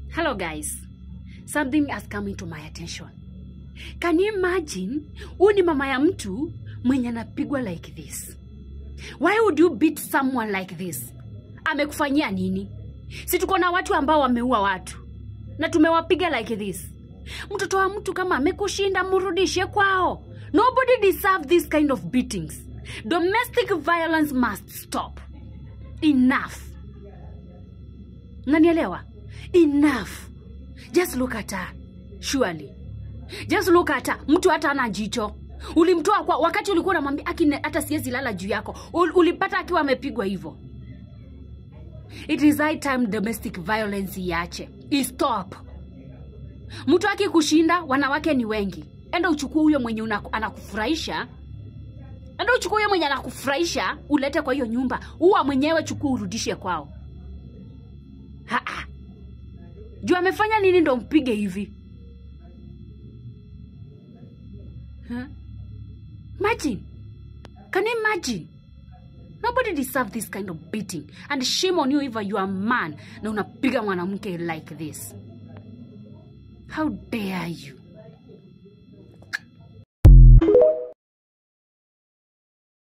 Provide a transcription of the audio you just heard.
Hello, guys. Something has come into my attention. Can you imagine huyu ni mama ya mtu mwenye anapigwa like this? Why would you beat someone like this? Amekufanyia nini? Si tuko na watu ambao wameua watu na tumewapiga like this. Mtoto wa mtu kama amekushinda, mrudishe kwao. Nobody deserve this kind of beatings. Domestic violence must stop. Enough. Nanielewa? Enough. Just look at her. Surely. Just look at her. Mtu hata ana jicho. Ulimtoa kwa wakati ulikuwa unamwambia aki hata siwezi lala juu yako. Ul, ulipata akiwa amepigwa hivyo. It is high time domestic violence iache. Istop. Mtu akikushinda, wanawake ni wengi. Enda uchukue huyo mwenye una, anakufurahisha enda uchukue huyo mwenye anakufurahisha ulete kwa hiyo nyumba, uwa mwenyewe chukua urudishe kwao. Haa. Juu amefanya nini ndo mpige hivi? Huh? Imagine. Can you imagine? Nobody deserve this kind of beating. And shame on you if you are a man na unapiga mwanamke like this. How dare you?